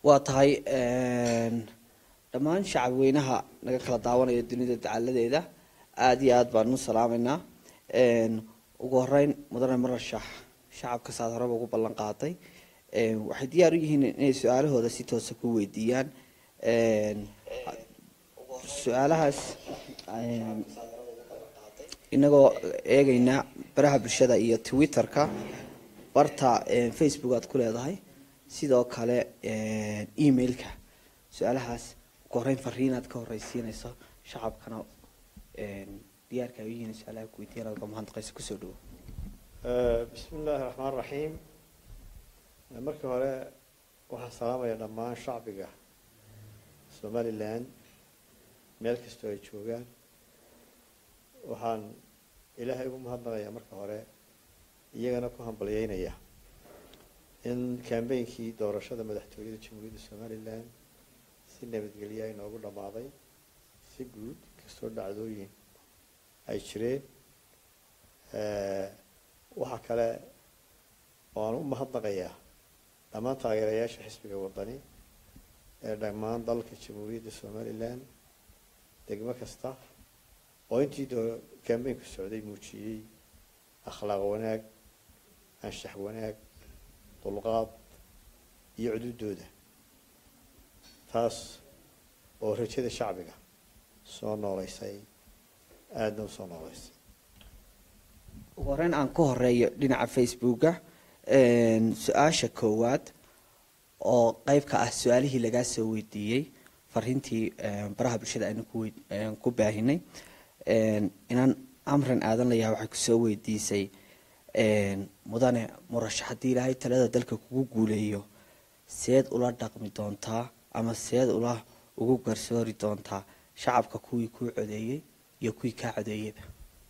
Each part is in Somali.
waa tahay dhammaan shacab weynaha naga kala daawanaya dunida dacaladeeda aada iyo aada baan u salaameynaa ugu horeyn mudane marashax shacabka saad horeba ugu ballan qaaday waxay diyaar u yihiin inay su-aalahooda si toosa ku weydiiyaan su-aalahaas inagoo eegeyna baraha bulshada iyo twitter-ka barta facebook aad ku leedahay sidoo kale emailka su-aalahaas ugu horeyn fariinaad ka horeysiinayso shacabkana diyaarka ay u yihiin su-aalaha kuweydiiyaan adga mahadnaqaysa kusoo dhawo bismi illaahi raxmaan raxiim markii hore waxaan salaamaya dhammaan shacbiga somalilan meel kastoo ay joogaan waxaan ilaahay ugu mahadnaqayaa marka hore iyagana ku hambalyeynaya in kambeynkii doorashada madaxtooyada jamhuuriyadda somalilan si nabadgelya inoogu dhammaaday si guud kastoo dhacdooyin ay jireen waxaa kale oo aan u mahadnaqayaa dhammaan taageerayaasha xisbiga wadani ee dhammaan dalka jamhuuriyadda somalilan degmo kasta oo intii doo kambeynku socday muujiyey akhlaaq wanaag anshax wanaag dulqaad iyo cududooda taas oo rajada shacbiga soo nooleysay aadana usoo nooleysay ugu horeyn aan ku horeeyo dhinaca facebooka su-aasha koowaad oo qeyb ka ah su-aalihii lagaa soo weydiiyey fariintii baraha bulshada aynu ku baahinay inaan amran aadan layaha waxay kusoo weydiisay mudane murashax haddii ilaahay talada dalka kugu guuleeyo seed ula dhaqmi doontaa ama seed ula ugu garsoori doontaa shacabka kuwii kuu codeeyey iyo kuwii kaa codeeyeyba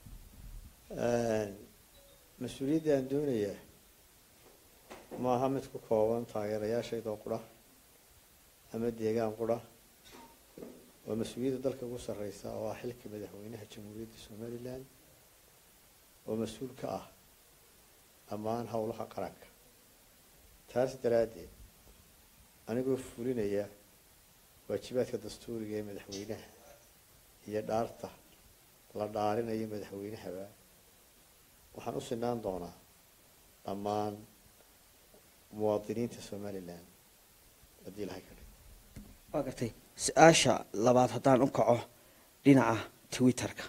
mas-uuliyadda aan doonayaa maaha mid ku kooban taageerayaashaydoo qura ama deegaan qura waa mas-uuliyadda dalka ugu sarreysa oo ah xilka madaxweynaha jamhuuriyadda somalilan oo mas-uul ka ah dhammaan howlaha qaranka taas daraaddeed anigoo fulinaya waajibaadka dastuuriga ee madaxweynaha iyo dhaarta la dhaarinayo madaxweynahaba waxaan u sinaan doonaa dhammaan muwaadiniinta somalilan haddii ilahay ka dhig waa gartay su-aasha labaad haddaan u kaco dhinaca twitter-ka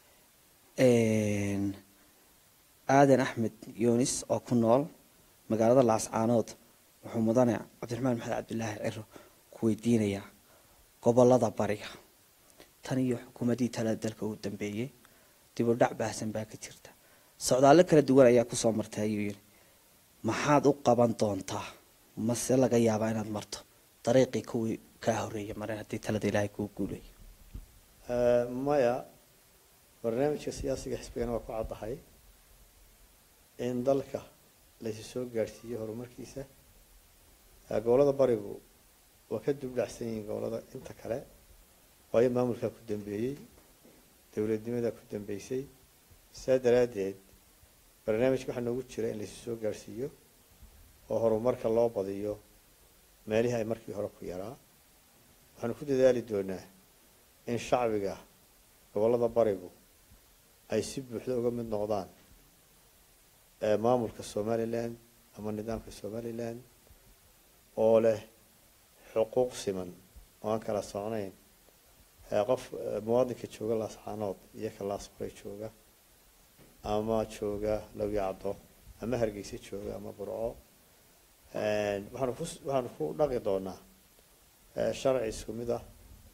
aadan axmed yunis oo ku nool magaalada laascaanood wuxuu mudane cabdiraxmaan maxamed cabdilaahi ciro ku weydiinayaa gobolada bariga tan iyo xukuumaddii talada dalka uu dambeeyey dib u dhac baahsan baa ka jirta socdaallo kala duwan ayaa kusoo martay ayuu yidhi maxaad u qaban doontaa mase laga yaabaa inaad marto dariiqii kuwii kaa horeeya mareen haddii talada ilaahay kuu guuleeyo maya barnaamijka siyaasiga xisbigana waa ku caddahay in dalka laysu soo gaadhsiiyo horumarkiisa gobolada barigu waa ka dubdhacsan yihiin gobolada inta kale waayo maamulkaa ku dambeeyey dowladnimadaa ku dambeysay saa daraaddeed barnaamijka waxaa noogu jira in laysu soo gaadhsiiyo oo horumarka loo badiyo meelihii ay markii hore ku yaraa waxaanu ku dadaali doonaa in shacbiga gobolada barigu ay si buuxda uga mid noqdaan maamulka somalilan ama nidaamka somalilan oo leh xuquuq siman oo aan kala socnayn qof muwaadinka jooga laascaanood iyo ka laasqoray jooga ama jooga lawyacdo ama hargeysa jooga ama burco waxaanu ku waxaanu ku dhaqi doonaa sharci isku mid ah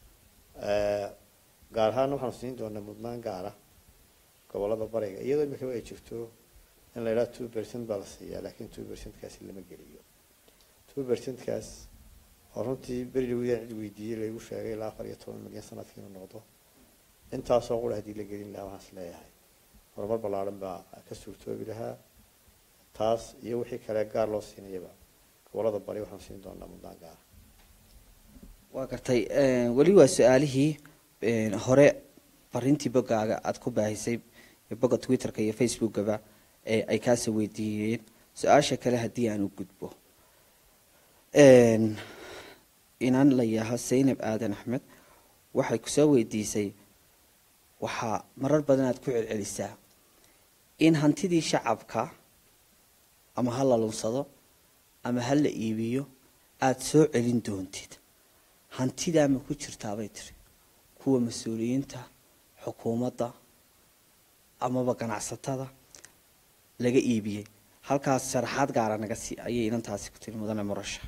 gaar ahaana waxaanu siin doonaa mudnaan gaara gobolada bariga iyadoo imikaba ay jirto in la yidhaha two percent baa la siiyaa laakiin two percentkaasi lama geliyo two percentkaas oo runtii beri dhawidaan cid weydiiyey laygu sheegay ilaa afar iyo toban milyan sanadkii inuu noqdo intaasoo qura haddii la gelin lahaa waxaan is leeyahay horumar ballaaran baa ka suurtoobi lahaa taas iyo wixii kale gaar loo siinayaba gobolada bari waxaan siin doonaa mudnaan gaara waa gartay weli waa su-aalihii hore fariintii boggaaga aada ku baahisay bogga twitter-ka iyo facebookaba ee ay kaasoo weydiiyeen su-aasha kale haddii aan u gudbo inan la yaho saynab aadan axmed waxay kusoo weydiisay waxaa marar badan aad ku celcelisaa in hantidii shacabka ama ha la lunsado ama ha la iibiyo aada soo celin doontid hantidaa ma ku jirtaabay tiri kuwa mas-uuliyiinta xukuumadda amaba ganacsatada laga iibiyey halkaas sharaxaad gaara naga sii ayay inantaasi ku tiri mudane murasha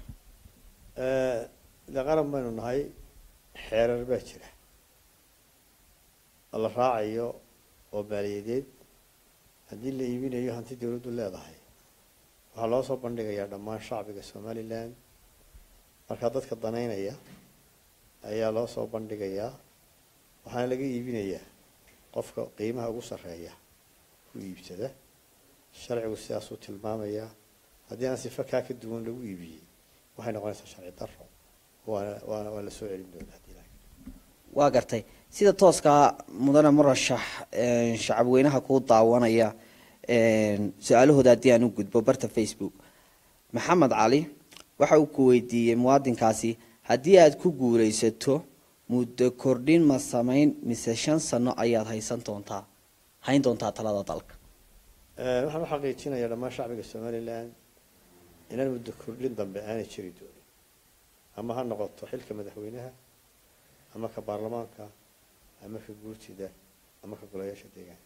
de qaran baynu nahay xeerar baa jira oo la raacayo oo maaliyadeed haddii la iibinayo hanti dawladdu leedahay waxaa loo soo bandhigayaa dhammaan shacbiga somalilan markaa dadka danaynaya ayaa loo soo bandhigayaa waxaana laga iibinayaa qofka qiimaha ugu sarreeya ku iibsada sharcigu sidaasuu tilmaamayaa haddii aan sifa kaa ka duwan lagu iibiyey waxay noqonaysaa sharci daro waana waana waa la soo celin doonaa hadii la waa gartay sida tooskaa mudane murashax shacabweynaha kuu daawanaya su-aalahooda haddii aan u gudbo barta facebook maxamed cali waxa uu ku weydiiyey muwaadinkaasi haddii aad ku guulaysato muddo kordhin ma samayn mise shan sano ayaad haysan doontaa hayn doontaa talada dalka waxaan u xaqiijinayaa dhammaan shacbiga somalilan inaan muddo kordhin dambe aanay jiri doonin ama ha noqoto xilka madaxweynaha ama ka baarlamaanka ama ka guurtida ama ka golayaasha deegaanka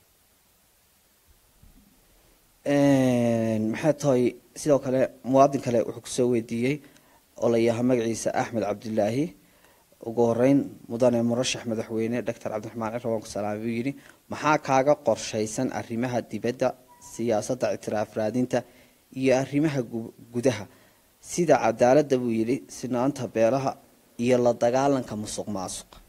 maxay tahay sidoo kale muwaadin kale wuxuu kusoo weydiiyey oo la yaha magaciisa axmed cabdilaahi ugu horeyn mudane murashax madaxweyne doctor cabdiraxmaan ciro waan ku salaamay buu yidhi maxaa kaaga qorshaysan arrimaha dibadda siyaasadda ictiraaf raadinta iyo arrimaha gudaha sida cadaaladda buu yidhi sinaanta beelaha iyo la dagaalanka musuq maasuqa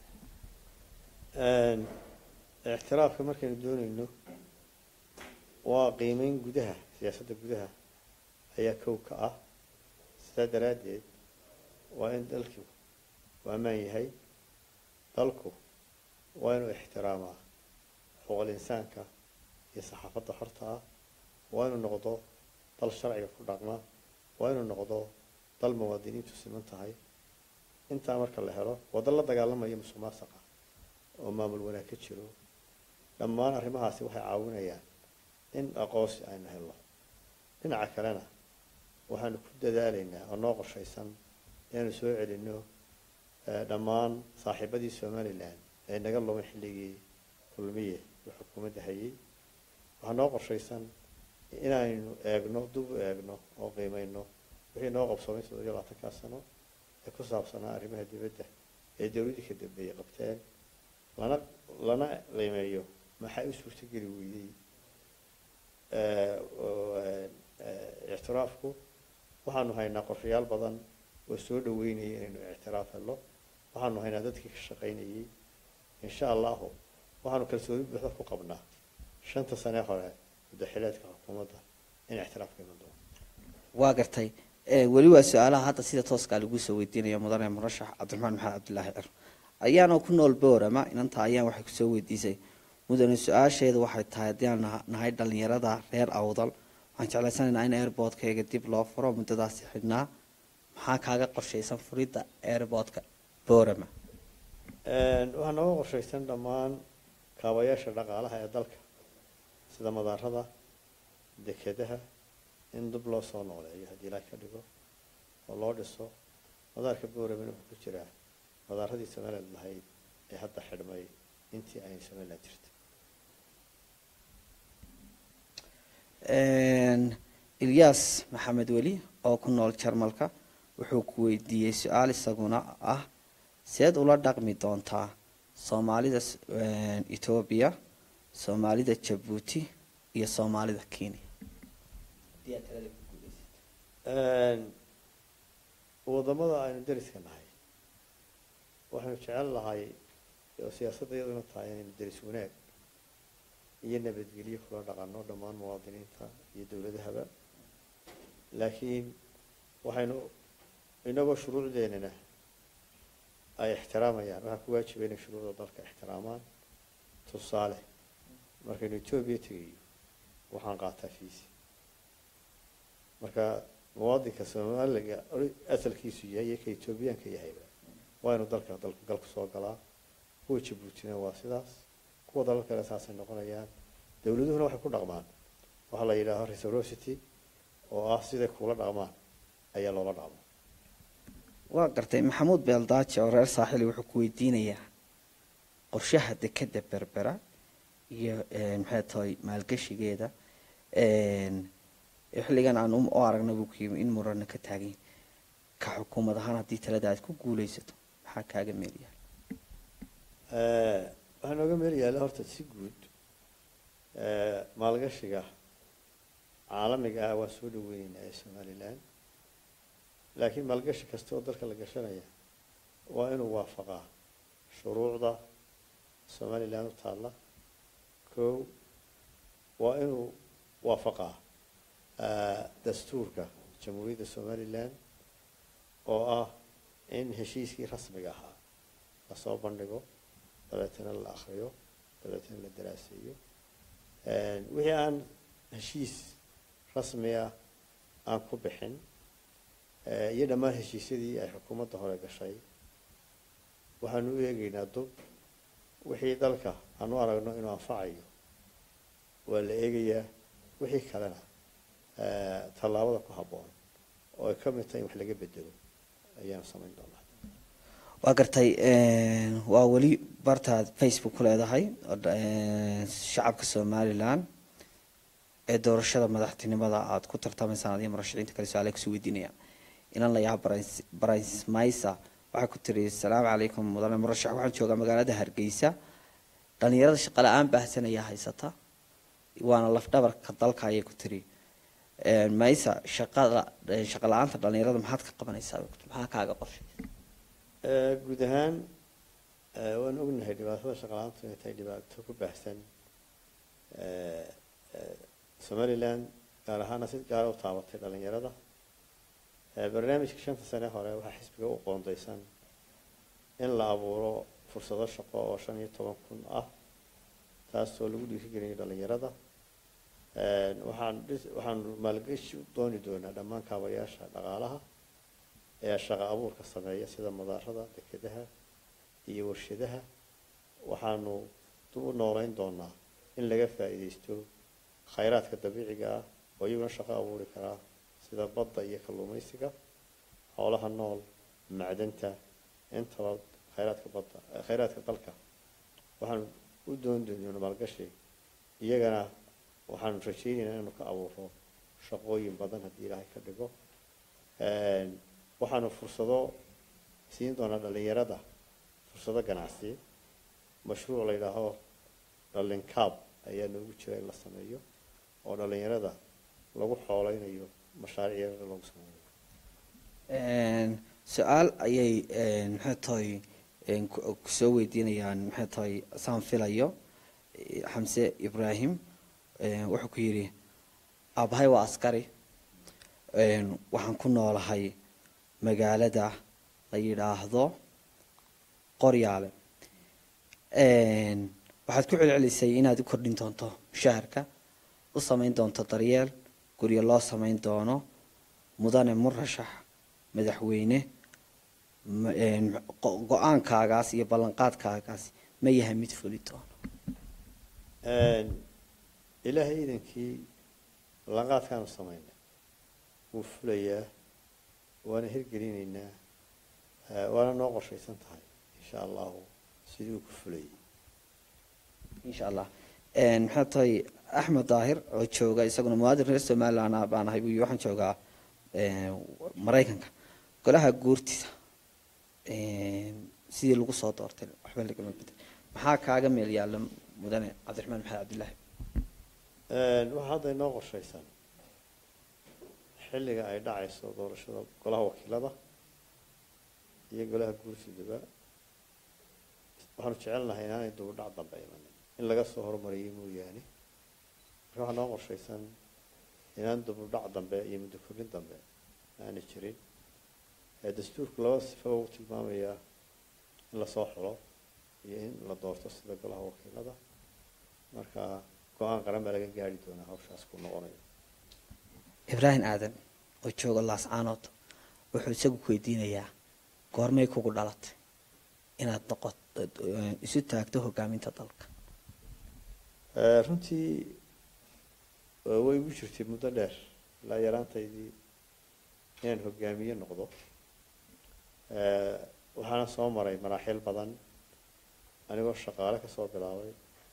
ictiraafka markaynu doonayno waa qiimeyn gudaha siyaasadda gudaha ayaa kow ka ah sidaa daraaddeed waa in dalku u ammaan yahay dalku waa inuu ixtiraamaa xuquuqul insaanka iyo saxaafadda xorta ah waa inuu noqdo dal sharciga ku dhaqma waa inuu noqdo dal muwaadiniintu siman tahay intaa marka la helo waa dal la dagaalamaya musuq maasaqa oo maamul wanaag ka jiro dhammaan arrimahaasi waxay caawinayaan in aqoonsi aynu helno dhinaca kalena waxaanu ku dadaalaynaa oo noo qorshaysan inaanu soo celinno dhammaan saaxiibadii somalilan ee naga lumay xilligii kulmiye uu xukuumadda hayay waxaa noo qorshaysan inaynu eegno dub u eegno oo qiimeyno wixii noo qabsoomay toddobiyo labaatankaa sano ee ku saabsanaa arrimaha dibadda ee dawladdii ka dambeeyey qabteen lana lana qiimeeyo maxay u suurtogeli weydey ictiraafku waxaanu haynaa qorshayaal badan oo soo dhaweynaya inaynu ictiraaf helo waxaanu haynaa dadkii ka shaqaynayay insha allahu waxaanu kalsooni buuxda ku qabnaa shanta sane hore muddaxileedka xukuumadda in ictiraafka iman doono waa gartay weli waa su-aalaha hadda sida tooskaa lagu soo weydiinaya mudane murashax cabdiraxmaan maxamed cabdilaahi cir ayaanoo ku nool boorama inanta ayaan waxay kusoo weydiisay mudane su-aasheedu waxay tahay haddii aan nahay dhalinyarada reer awdal waxaan jeclaysanaynaa in airboodkayga dib loo furo muddadaasi xidhnaa maxaa kaaga qorshaysan furidda airboodka boorama waxaa nooga qorshaysan dhammaan kaabayaasha dhaqaalaha ee dalka sida madaarada dekedaha in dib loo soo nooleeyo haddii ilaah ka dhigo oo loo dhiso madaarka booramana wuxuu ku jiraa madaaradii somaliland lahayd ee hadda xidhmay intii ay somaliland jirtay ilyas maxamed weli oo ku nool jarmalka wuxuu ku weydiiyey su-aal isaguna ah seed ula dhaqmi doontaa soomaalida etoobiya soomaalida jabuuti iyo soomaalida kenya wadamada aynu dariska nahay waxaynu jecel lahay oo siyaasadda iyaduna tahay inaynu deris wanaag iyo nabadgelyo kula dhaqano dhammaan muwaadiniinta iyo dowladahaba laakiin waxaynu inagoo shuruucdeenana ay ixtiraamayaan waxaa ku waajiba inay shuruucda dalka ixtiraamaan tusaale markaynu etoobiya tegayo waxaan qaataa fiisi marka muwaadinka soomaaliga asalkiisu yahay iyo ka etoobiyaanka yahayba waa inuu dalka dalku galku soo galaa kuwa jabuutina waa sidaas kuwa dalal kale saasay noqonayaan dowladuhuna waxay ku dhaqmaan waxaa la yidhaaho reciprocity oo ah siday kuula dhaqmaan ayaa loola dhaqmaa waa gartay maxamuud beeldaaje oo reer saaxili wuxuu ku weydiinayaa qorshaha dekeda berbera iyo maxay tahay maalgeshigeeda xilligan aan u aragna buu ku yimi in murana ka taagan ka xukuumad ahaan haddii talada aad ku guuleysato maxaa kaaga meelyahay waxaa nooga meel yaalla horta si guud maalgashiga caalamiga ah waa soo dhaweyneynaa ee somalilan laakiin maalgashi kasta oo dalka la gashanaya waa inuu waafaqaa shuruucda somalilan u taalla kow waa inuu waafaqaa dastuurka jamhuuriyadda somalilan oo ah in heshiiskii rasmiga ahaa lasoo bandhigo dabeetana la akriyo dabeetana la daraaseeyo wixii aan heshiis rasmiga aan ku bixin iyo dhammaan heshiisyadii ay xukuumadda hore gashay waxaanu u eegeynaa dub wixii dalka aan u aragno inuu anfacayo waa la eegayaa wixii kalena tallaabada ku habboon oo ay ka mid tahay in wax laga bedelo ayaanu samayn doonaa waa gartay waa weli bartaad facebook ku leedahay shacabka somalilan ee doorashada madaxtinimada aada ku tartamaysaan adiyo murashaxiinta kale su-aale kusoo weydiinayaan inan la yaha baraismaysa waxay ku tiri asalaamu calaykum mudane murashax waxaan joogaa magaalada hargeysa dhalinyarada shaqa la-aan baahsan ayaa haysata waana lafdhabarka dalka ayay ku tiri maysa shaqada shaqa la-aanta dhalinyarada maxaad ka qabanaysaa maxaa kaaga qorshay guud ahaan waan ognahay dhibaatada shaqala-aantu inay tahay dhibaato ku baahsan somalilan gaar ahaana si gaara u taabatay dhalinyarada barnaamijka shanta sane hore waxaa xisbiga u qoondaysan in la abuuro fursado shaqo oo shan iyo toban kun ah taasoo lagu dhiirigelinayo dhalinyarada waxaan waxaanu maalgeshi dooni doonaa dhammaan kaabayaasha dhaqaalaha ee shaqa abuurka sameeya sida madaarada dekedaha iyo warshadaha waxaanu dib u nooleyn doonaa in laga faa'iidaysto khayraadka dabiiciga ah oo iyaguna shaqo abuuri karaa sida badda iyo kalluumaysiga xoolaha nool macdanta intaba khayraadka badda khayraadka dalka waxaanu u dooni doonaa maalgashi iyagana waxaanu rajaynaynaa inanu ka abuuro shaqooyin badan haddii ilaahay ka dhigo waxaanu fursado siin doonaa dhalinyarada fursado ganacsi mashruuc la yidhaaho dhalinkaab ayaa noogu jira in la sameeyo oo dhalinyarada lagu xooleynayo mashaariic yarada lagu sameeyo su-aal ayay maxay tahay kusoo weydiinayaan maxay tahay saan filayo xamse ibraahim wuxuu ku yidhi aabahay waa askari waxaan ku noolahay magaalada la yidhaahdo qoryaale waxaad ku celcelisay inaad u kordhin doonto mushaharka u samayn doonto daryeel guryo loo samayn doono mudane murashax madaxweyne go-aankaagaas iyo ballanqaadkaagaas ma yahay mid fuli doono ilaahay iidankii ballanqaadkaanu samaynay wuu fulayaa waana hirgelinaynaa waana noo qorshaysan tahay insha allahu sidii uu ku fulayay insha allah maxay tahay axmed daahir oo jooga isaguna muwaadin reer somaliland baan ahay buy waxaan joogaa maraykanka golaha guurtida sidii lagu soo doortay waxba lagama bedel maxaa kaaga meel yaalla mudane cabdiraxmaan maxamed cabdillaahi waxaa hadda inoo qorshaysan xilliga ay dhacayso doorashada golaha wakiilada iyo golaha guurtidaba waxaanu jecelnahay inaanay dubudhac dambe imanin in laga soo hormariyay mooyaane marka waxaa noo qorshaysan inaan dubudhac dambe iyo muddo kordhin dambe aanay jirin dastuurku laba sifaba u tilmaamayaa in lasoo xulo iyo in la doorto sida golaha wakiilada marka go-aan qaran baa laga gaari doonaa hawshaas ku noqonayo ibraahim aadan oo jooga laascaanood wuxuu isagu ku weydiinayaa goormay kugu dhalatay inaad noqot isu taagto hogaaminta dalka runtii way igu jirtay muddo dheer ilaa yaraantaydii inaan hogaamiye noqdo waxaana soo maray maraaxiil badan anigoo shaqaale kasoo bilaabay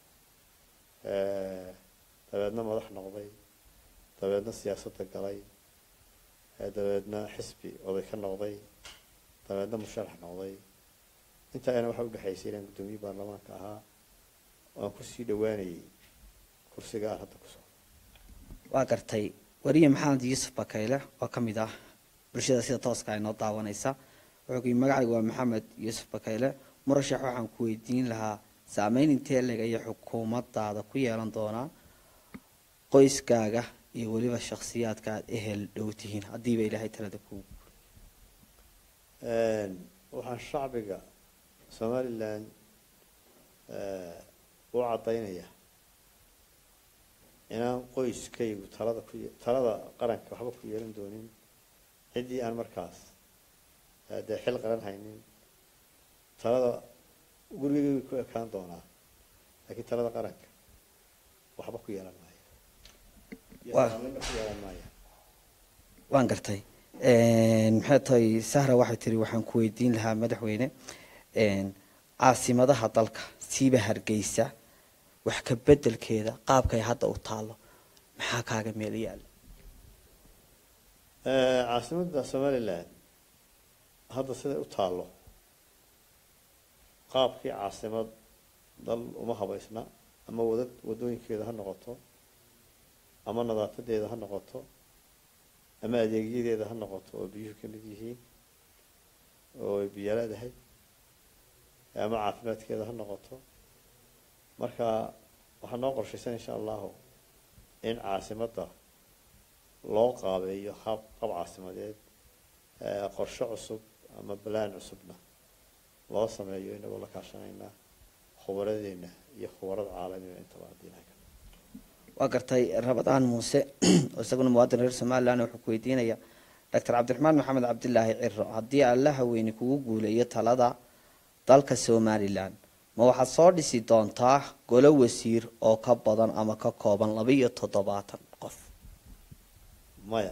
dabeedna madax noqday dabeedna siyaasadda galay dabeedna xisbi oday ka noqday dabeedna musharax noqday intaana waxaa udhexaysay inaan guddoomiye baarlamaanka ahaa aan kusii dhawaanayay kursiga aan hadda ku socdo waa gartay wariye maxamed yuusuf bakayle oo ka mid ah bulshada sida tooska ay noo daawanaysa wuxuu ku yii magacaygu waa maxamed yuusuf bakayle murashax waxaan ku weydiin lahaa saameyn intee leg ayay xukuumadaada ku yeelan doonaa qoyskaaga iyo weliba shakhsiyaadka aada ehel dhow tihiin haddiiba ilaahay talada ku waxaan shacbiga somalilan u caddaynaya inaan qoyskaygu talada ku talada qaranka waxba ku yeelan doonin ciddii aan markaas dee xil qaran haynin talada gurigayga ku ekaan doonaa laakiin talada qaranka waxba ku yeelan maayo saameynba ku yeelan maayo waan gartay maxay tahay sahra waxay tiri waxaan ku weydiin lahaa madaxweyne caasimadaha dalka siiba hargeysa wax ka bedelkeeda qaabkay hadda u taalo maxaa kaaga meel yaala caasimadda somalilan hadda siday u taallo qaabkii caasimad dal uma habaysna ama wada wadooyinkeeda ha noqoto ama nadaafadeeda ha noqoto ama adeegyadeeda ha noqoto oo biyuhu ka mid yihiin oo ay biyo leedahay ama caafimaadkeeda ha noqoto marka waxaa noo qorshaysan insha allahu in caasimadda loo qaabeeyo hab qab caasimadeed qorshe cusub ama balaan cusubna loo sameeyo inagoo la kaashanaynaa khubaradeena iyo khubarada caalamiga intaba haddii ilahay ka waa gartay rabadaan muuse oo isaguna muwaadin reer somalilan wuxuu ku weydiinaya doctor cabdiraxmaan maxamed cabdilaahi ciro haddii alla haweyne kugu guuleeyo talada dalka somalilan ma waxaad soo dhisi doontaa golo wasiir oo ka badan ama ka kooban laba iyo toddobaatan qof maya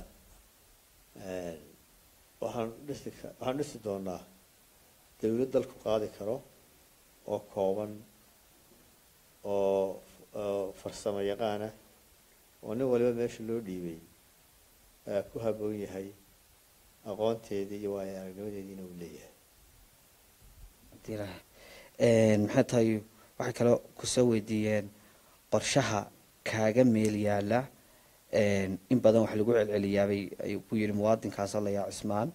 waxaan dhisi waxaan dhisi doonaa dawlad dalku qaadi karo oo kooban oo farsamo yaqaana oo nin waliba meesha loo dhiibay ku haboon yahay aqoonteedii iyo waayo aragnimadeediina uu leeyahay maxay tahay waxay kaloo kusoo weydiiyeen qorshaha kaaga meel yaala in badan wax lagu celceliyaabay ayuu ku yidhi muwaadinkaasoo layaa cismaan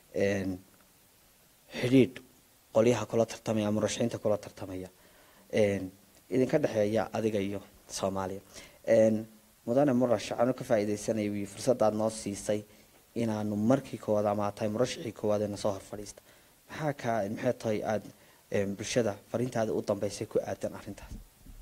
xidhiidh qolyaha kula tartamaya murashaxiinta kula tartamaya idinka dhexeeya adiga iyo soomaaliya mudane murashax anu ka faa'iidaysanaya wi fursadaad noo siisay inaanu markii koowaad ama tahay murashaxii koowaad ee nasoo hor fadhiista maxaa kaa maxay tahay aada bulshada fariintaada u dambeysay ku aadan arrintaas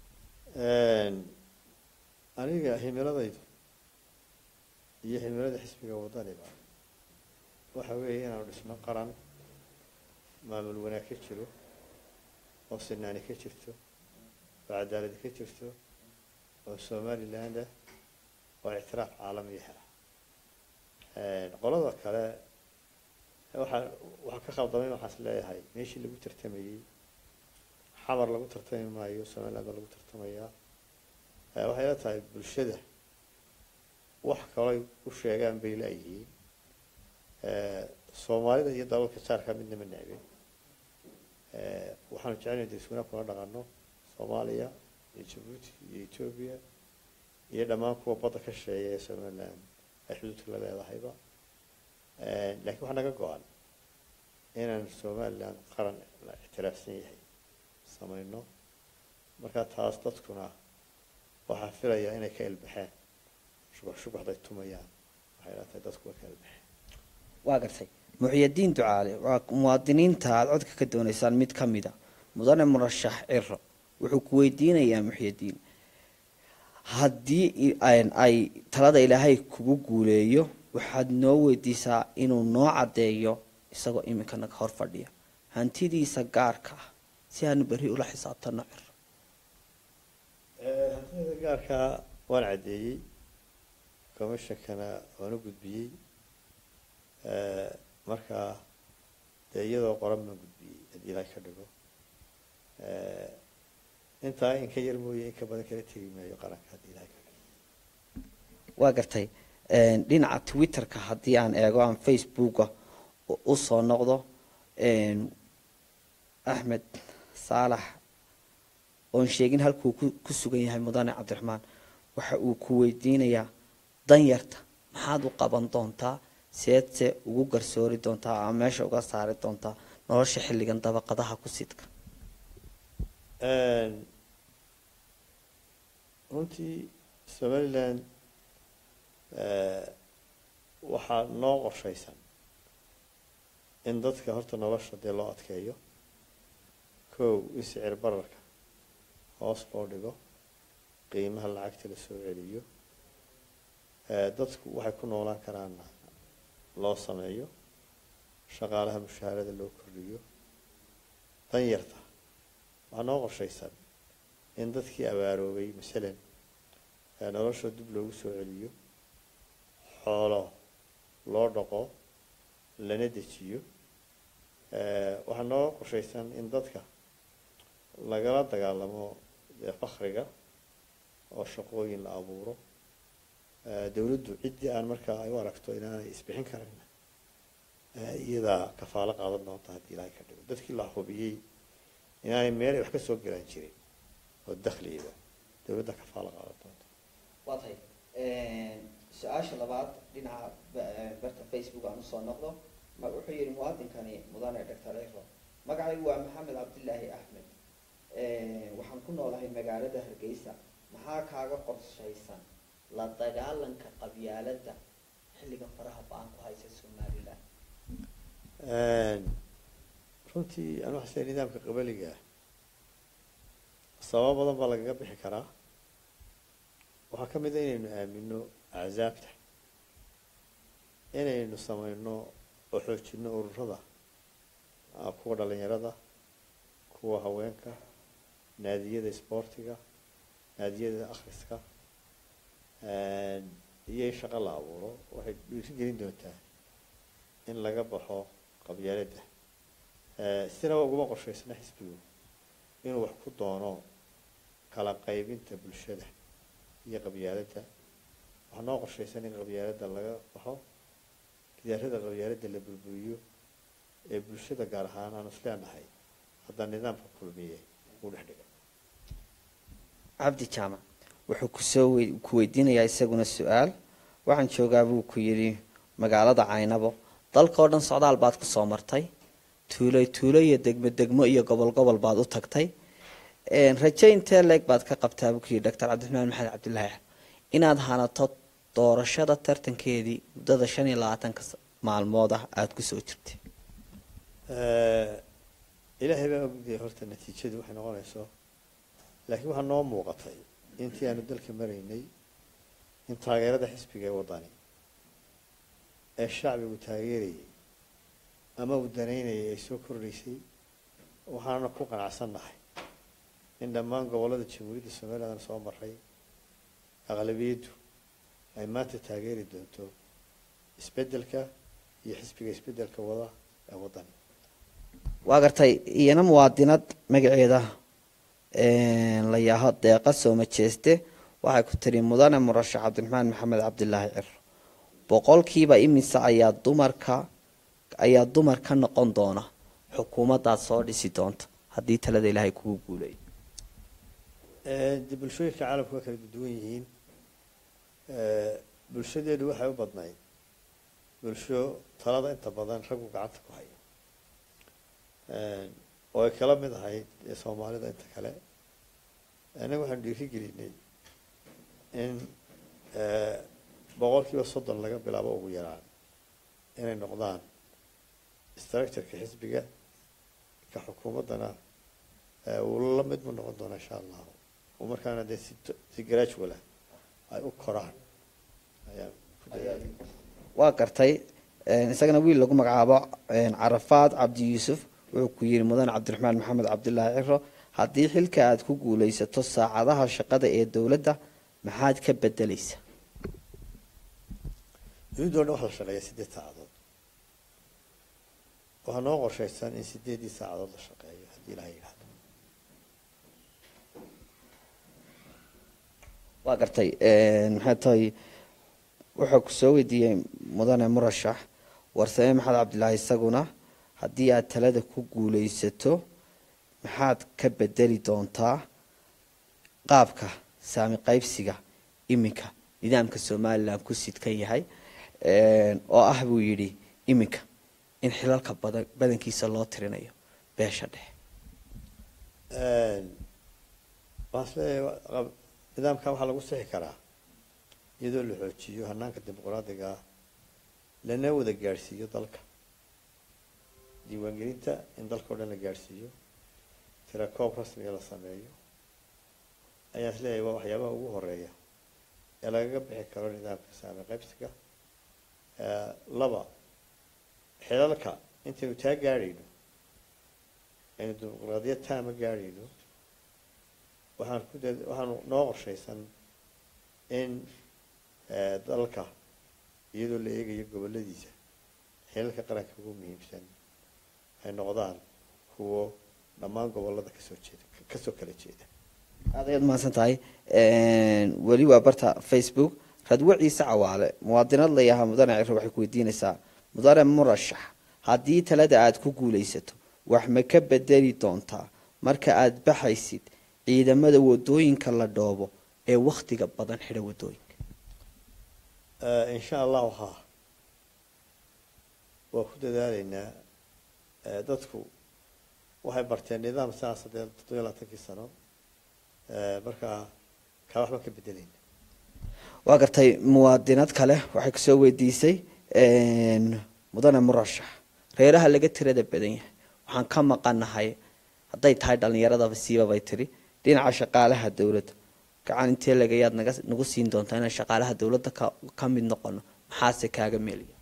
aniga himiladaydu iyo himilada xisbiga wadaniba waxa weeye inaanu dhisno qaran maamul wanaag ka jiro oo sinaani ka jirto oo cadaaladi ka jirto oo somaliland ah oo ictiraaf caalamiya hela qolada kale waxaa waxaa ka khaldamay waxaas leeyahay meeshii lagu tartamayey xamar lagu tartami maayo somaliland baa lagu tartamayaa waxay la tahay bulshada wax kalay u sheegaan bay la-yihiin soomaalida iyo dalalka jaarka midna ma necbin waxaanu jecelnahay dariswanaag kula dhaqano soomaaliya iyo jabuuti iyo etoobiya iyo dhammaan kuwa badda ka sheeya ee somaliland ay xuduudka la leedahayba laakiin waxaa naga go-an inaan somaliland qaran la ictiraafsan yahay samayno markaa taas dadkuna waxaa filayaa inay ka ilbaxeen shubux shubuxday tumayaan waxay la tahay dadku way ka ilbaxeen waa gartay muxyadiin ducaale waa muwaadiniinta aada codka ka doonaysaan mid ka mida mudane murashax ciro wuxuu ku weydiinayaa muxyadiin haddii ay talada ilaahay kugu guuleeyo waxaad noo weydiisaa inuu noo caddeeyo isagoo iminkana hor fadhiya hantidiisa gaarka ah si aanu berri ula xisaabtano ciro hantida gaarkaa waan caddeeyey commishonkana waan u gudbiyey markaa dee iyadoo qoran baan gudbiyey haddii ilaahay ka dhigo intaa in ka yar mooye in ka badan kala tegi maayo qaranka haddii ilaahay ka dhigo waa gartay dhinaca twitterka haddii aan eego aan facebooka usoo noqdo axmed saalax oon sheegin halkuu ku sugan yahay mudane cabdiraxmaan waxa uu ku weydiinayaa danyarta maxaad u qaban doontaa seedse ugu garsoori doontaa ama meesha uga saari doontaa nolosha xilligan dabaqadaha ku sidka runtii somaliland waxaa noo qorshaysan in dadka horta nolosha dee loo adkeeyo kow in sicir bararka hoos loo dhigo qiimaha lacagta la soo celiyo dadku waxay ku noolaan karaanna loo sameeyo shaqaalaha mushaharada loo kordhiyo danyarta waxaa noo qorshaysan in dadkii abaaroobay masalan nolosha dib loogu soo celiyo xoolo loo dhaqo lana dejiyo waxaa noo qorshaysan in dadka lagala dagaalamo dee fakriga oo shaqooyin la abuuro dawladdu ciddii aan markaa ay u aragto inaanay isbixin karin iyadaa kafaalo qaadan doonta haddii ilaahay ka dhigo dadkii la hubiyey inaanay meel ay wax ka soo galaan jirin oo dakhliga dawladda kafaalo qaadan doonta waa tahay su-aasha labaad dhinaca barta facebook aan usoo noqdo wuxuu yihi muwaadinkani mudane doctor ero magacaygu waa maxamed cabdilaahi axmed waxaan ku noolahay magaalada hargeysa maxaa kaaga qorshaysan la dagaalanka qabyaaladda xilligan faraha ba-an ku haysa somalilan runtii aan waxasee nidaamka qabaliga ah sababo badan baa lagaga bixi karaa waxaa ka mid a inaynu aamino axsaabta inaynu sameyno oo xoojino ururada kuwa dhalinyarada kuwa haweenka naadiyada isboortiga naadiyada akhriska iyo in shaqo la abuuro waxay dhiiri gelin doontaa in laga baxo qabyaaladda sinaba uguma qorshaysna xisbigu inuu wax ku doono kala qaybinta bulshada iyo qabyaaladda waxaa noo qorshaysan in qabyaaladda laga baxo gidaarada qabyaaladda la burburiyo ee bulshada gaar ahaan aanu isleenahay hadda nidaamka kulmiye uu dhex dhiga cabdi jaamac wuxuu kusoo ku weydiinayaa isaguna su-aal waxaan joogaa buu ku yidhi magaalada caynabo dalka oo dhan socdaal baad kusoo martay tuulo tuulo iyo degmo degmo iyo gobol gobol baad u tagtay raje intee leeg baad ka qabtaa buu ku yidhi doctor cabdiraxmaan maxamed cabdilaahi inaad hanato doorashada tartankeedii muddada shan iyo labaatanka maalmood ah aada kusoo jirtay ilaahay baa ogday horta natiijadu waxay noqonayso laakiin waxaa noo muuqatay intii aanu dalka maraynay in taageerada xisbiga ee wadani ee shacbigu taageerayay ama uu danaynayay ay soo kordhaysay waxaana ku qanacsannahay in dhammaan gobollada jamhuuriyadda somalilan soo maray aqlabiyaddu ay maanta taageeri doonto isbeddelka iyo xisbiga isbeddelka wada ee waddani waa gartay iyana muwaadinad magaceeda la yaaho deeqa sooma jeeste waxay ku tiri mudane murashax cabdiraxmaan maxamed cabdilaahi ciro boqolkiiba imise ayaa dumarka ayaa dumar ka noqon doona xukuumaddaad soo dhisi doonta haddii talada ilaahay kugu guuleeyo de bulshooyinka caalamku waa kala duwan yihiin bulshadeedu waxay u badnayd bulsho talada inta badan raggu gacanta ku haya oo ay kala mid ahayd ee soomaalida inta kale annaga waxaanu dhiiri gelinay in boqol kiiba soddon laga bilaabo ugu yaraan inay noqdaan structureka xisbiga ka xukuumaddana uu la mid mu noqon doona insha allahu oo markaana dee si si graduala ay u koraan ayaan ku dadaala waa gartay isagana wiil lagu magacaabo carafaad cabdi yuusuf wuxuu ku yidhi mudan cabdiraxmaan maxamed cabdilaahi ciro haddii xilka aada ku guulaysato saacadaha shaqada ee dowladda maxaad ka bedelaysa dowladda o dhan waxa la shaqeeya sideed saacadood waxaa noo qorshaysan in sideeddii saacadood la shaqeeyo haddii ilaha yidhahdo waa gartay maxay tahay wuxuu ku soo weydiiyey mudane murashax warsame maxamed cabdilaahi isaguna haddii aad talada ku guulaysato maxaad ka bedeli doontaa qaabka saami qaybsiga iminka nidaamka somalilan ku sidkan yahay oo ah buu yidhi iminka in xilalka badan badankiisa loo tirinayo beesha dhexe waxaan isleeyahay nidaamka waxaa lagu sixi karaa iyadoo la xoojiyo hanaanka dimuqraadiga ah lana wada gaadhsiiyo dalka diiwaangelinta in dalka o dhan la gaadhsiiyo tirakoob rasmiga la sameeyo ayaan isleeyahay waa waxyaabaha ugu horeeya ee lagaga bixi karo nidaamka saami qaybsiga laba xilalka intaynu taa gaadhayno aynu dimuqraadiyad taama gaadhayno waxaan ku dad waxaanu noo qorshaysan in dalka iyadoo la eegayo goboladiisa xilalka qaranka ugu muhiimsan ay noqdaan kuwo dhammaan gobolada kasoo jeeda kasoo kala jeeda aad ayaad mahadsan tahay weli waa barta facebook radwo ciise cawaale muwaadinad layahaa mudane ciro waxay ku weydiinaysaa mudane murashax haddii talada aada ku guulaysato wax ma ka bedeli doontaa marka aada baxaysid ciidamada wadooyinka la dhoobo ee wakhtiga badan xidha wadooyinka insha allahu haa waa ku dadaalaynaa dadku waxay barteen nidaam saas haddee toddobiya labaatankii sano markaa kaa waxba ka bedelayna waa gartay muwaadinad kale waxay kusoo weydiisay mudane murashax reeraha laga tirada badan yahay waxaan ka maqanahay hadday tahay dhalinyaradaba siiba bay tiri dhinaca shaqaalaha dowladda gacan intee lagayaad naga nagu siin doontaa inaan shaqaalaha dowladda ka ka mid noqono maxaase kaaga meelaya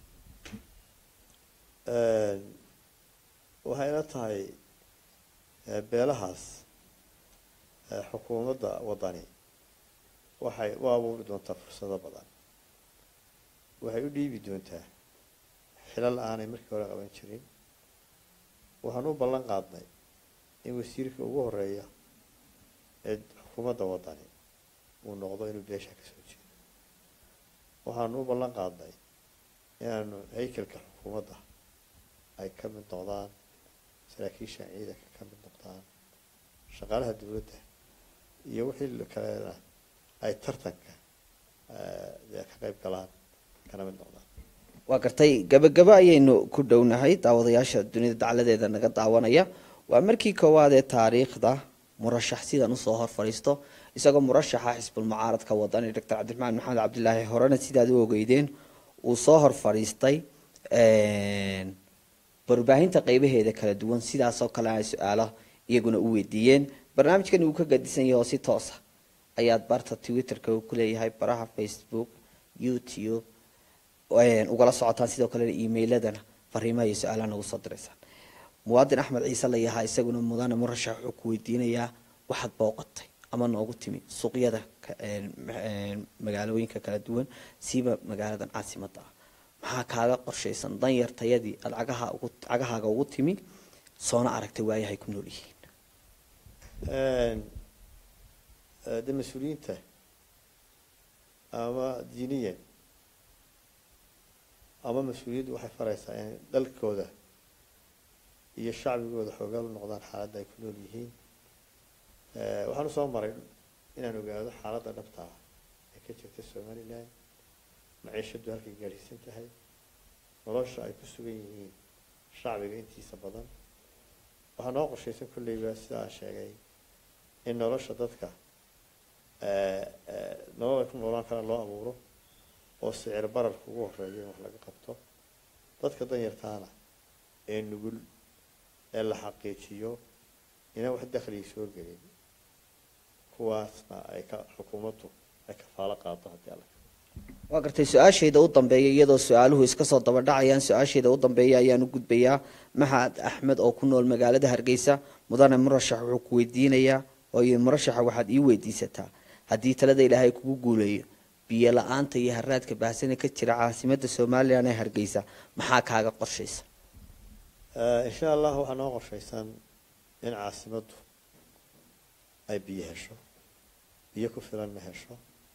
waxay ila tahay beelahaas xukuumadda waddani waxay u abuuri doontaa fursado badan waxay u dhiibi doontaa xilal aanay markii hore qaban jirin waxaan u ballan qaadnay in wasiirka ugu horeeya ee xukuumadda waddani uu noqdo inuu beesha ka soo jeedo waxaanu u ballan qaadnay inaanu haykalka xukuumadda ay ka mid noqdaan saraakiisha ciidanka ka mid noqdaan shaqaalaha dowladda iyo wixii kalena ay tartanka ka qayb galaan kana mid noqdaan waa gartay gabagabo ayaynu ku dhownahay daawadayaasha dunida dacladeeda naga daawanaya waa markii koowaad ee taariikhda murashax sidan usoo hor fadhiisto isagoo murashaxa xisbulmucaaradka wadani doctor cabdiraxmaan maxamed cabdilaahi horena sidaad u ogeydeen uu soo hor fadhiistay warbaahinta qeybaheeda kala duwan sidaasoo kale ay su-aalo iyaguna u weydiiyeen barnaamijkan uu ka gadisan yahay oo si toosa ayaad barta twitterka uu kuleeyahay baraha facebook youtube ugala socotaan sidoo kalena emailadana fariimaha iyo su-aalaha nagu soo diraysaan muwaadin axmed ciise layahaa isaguna mudane murashax wuxuu ku weydiinayaa waxaad booqatay ama noogu timi suuqyada magaalooyinka kala duwan siiba magaaladan caasimada ah maxaa kaaga qorshaysan danyartayadii aada cagaha ugu cagahaaga ugu timi soona aragtay waayahay ku nool yihiin de mas-uuliyiinta ama diiniyan ama mas-uuliyaddu waxay faraysaa in dalkooda iyo shacbigooda xoogaal u noqdaan xaaladda ay ku nool yihiin waxaan usoo maray inaan ogaado xaaladda dhabta ah ee ka jirta somalilan maciishadu halkay gaadhsiisan tahay nolosha ay ku sugan yihiin shacbiga intiisa badan waxaa noo qorshaysan kolleyba sida aan sheegay in nolosha dadka nolol ay ku noolaan karaan loo abuuro oo sicir bararka ugu horeeyo in wax laga qabto dadka danyartaana ee nugul ee la xaqiijiyo inaan wax dakhliga soo gelin kuwaasna ay ka xukuumaddu ay kafaalo qaado haddii alla waa gartay su-aashayda u dambeeya iyadoo su-aaluhu iska soo daba dhacayaan su-aashayda u dambeeya ayaan u gudbayaa maxamed axmed oo ku nool magaalada hargeysa mudane murashax wuxuu ku weydiinayaa oo yii murashaxa waxaad ii weydiisataa haddii talada ilaahay kugu guuleeyo biyo la-aanta iyo haraadka baahsane ka jira caasimada somalilan ee hargeysa maxaa kaaga qorshaysa insha allah waxaa noo qorshaysan in caasimaddu ay biyo hesho biyo ku filanna hesho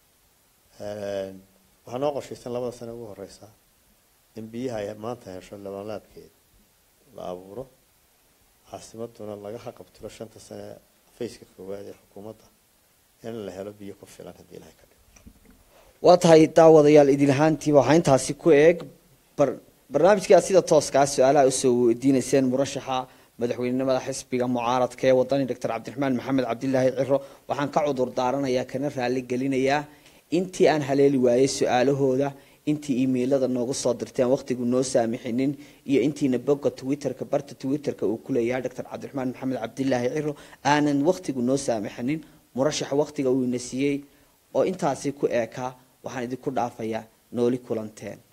waxaa noo qorshaysan labada sane ugu horeysa in biyaha ay maanta hesho labanlaabkeed la abuuro caasimaduna laga haqabtiro shanta sane faceka koowaad ee xukuumadda in la helo biyo ku filan haddii ilahay ka dhigo waa tahay daawadayaal idinlahaantiiba waxaa intaasi ku eeg barnaamijkii aad sida tooskaa su-aalaha usoo weydiineyseen murashaxa madaxweynenimada xisbiga mucaaradka ee wadani doctor cabdiraxmaan maxamed cabdilaahi ciro waxaan ka cudur daaranayaa kana raali gelinayaa intii aan haleeli waayey su-aalahooda intii imailada noogu soo dirteen waqtigu noo saamixinin iyo intiina boga twitterka barta twitterka uu kuleeyahay doctor cabdiraxmaan maxamed cabdilaahi ciro aanan waqtigu noo saamixinin murashaxa waqtiga uu ina siiyey oo intaasi ku eekaa waxaan idinku dhaafayaa nooli kulanteen